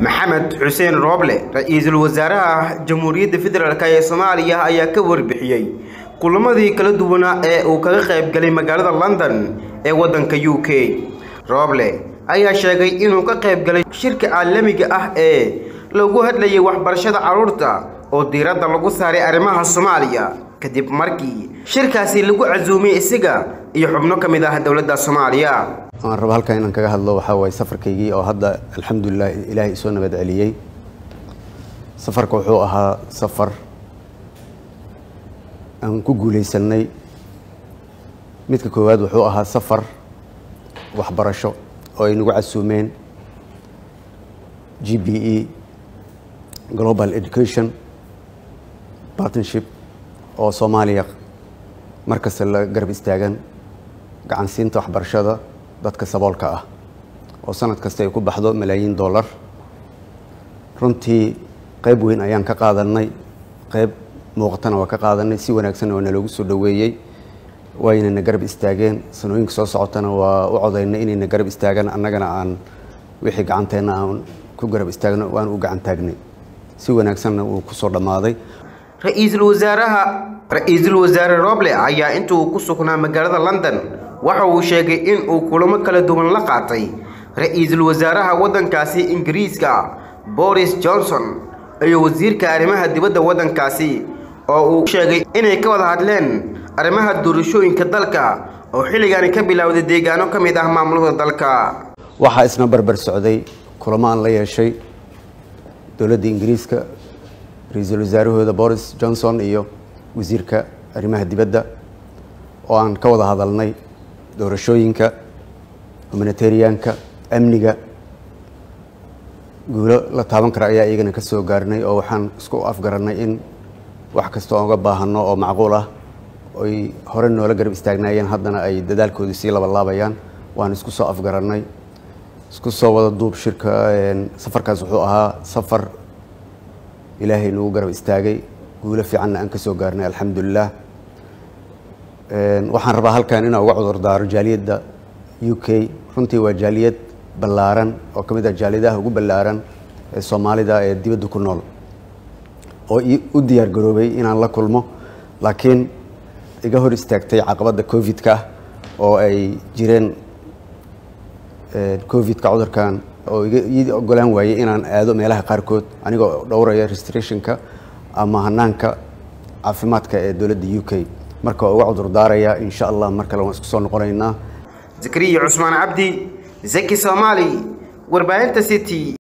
maxamed xuseen rooble ra-iisul wasaaraha jamhuuriyadda federaalk ee soomaaliya ayaa ka warbixiyey kulamadii kala duwanaa ee uu kaga qayb galay magaalada london ee waddanka u k rooble ayaa sheegay inuu ka qayb galay shirka caalamiga ah ee lagu hadlayay waxbarashada carruurta oo diiradda lagu saaray arrimaha soomaaliya kadib markii shirkaasi lagu casuumay isaga iyo xubno ka mid ah dowladda soomaaliya waan raba halkan inaan kaga hadlo waxaa waaye safarkaygii oo hadda alxamdulilah ilaahay isoo nabad celiyey safarka wuxuu ahaa safar aan ku guulaysanay midka koowaad wuxuu ahaa safar waxbarasho oo ay nagu casuumeen g b e global education partnership oo soomaaliya markasta la garab istaagan gacansiinta waxbarashada dadka saboolka ah oo sanad kasta ay ku baxdo malaayiin dollar runtii qayb weyn ayaan ka qaadanay qayb muuqatana waa ka qaadanay si wanaagsanna waa naloogu soo dhoweeyey waynana garab istaageen sanooyinka soo socotana waa u codaynay inayna garab istaagaan annagana aan wixii gacanteenna aan ku garab istaagno waan u gacan taagnay si wanaagsanna uu ku soo dhammaaday ra-iisul wasaaraha ra-iisul wasaare roble ayaa inta uu ku sugnaa magaalada london waxa uu sheegay in uu kulamo kala duwan la qaatay ra-iisul wasaaraha waddankaasi ingiriiska boris johnson iyo wasiirka arrimaha dibadda waddankaasi oo uu sheegay inay ka wada hadleen arrimaha doorashooyinka dalka oo xilligaani ka bilowday deegaano ka mid ah maamulada dalka waxaa isna barbar socday kulamo aan la yeeshay dowladda ingiriiska ra-iisul wasaarahooda boris johnson iyo wasiirka arrimaha dibadda oo aan ka wada hadalnay doorashooyinka humanitarianka amniga guulo la taaban kara ayaa iyagana ka soo gaarnay oo waxaan isku afgarannay in wax kasta oon uga baahanno oo macquul ah oy hore noola garab istaagnaayeen haddana ay dadaalkoodii sii labalaabayaan waan isku soo afgarannay isku soo wada duub shirka safarkaas wuxuu ahaa safar ilaahay nagu garab istaagay guulo fiicanna aan ka soo gaarnay alxamdulilah waxaan rabaa halkan inaan uga cudurdaaro jaaliyadda u k runtii waa jaaliyad ballaaran oo ka mid ah jaaliyadaha ugu ballaaran ee soomaalida ee dibadda ku nool oo u diyaar garoobay inaan la kulmo laakiin iga hor istaagtay caqabadda covid-ka oo ay jireen covid-ka cudurkan oo ii ogolaan waayey inaan aado meelaha qaarkood anigoo dhowraya restrictionka ama hanaanka caafimaadka ee dowladda u k marka waa uga cudurdaaraya insha allah mar kale waan isku soo noqonaynaa zakariya cusmaan cabdi zaki soomaali warbaahinta city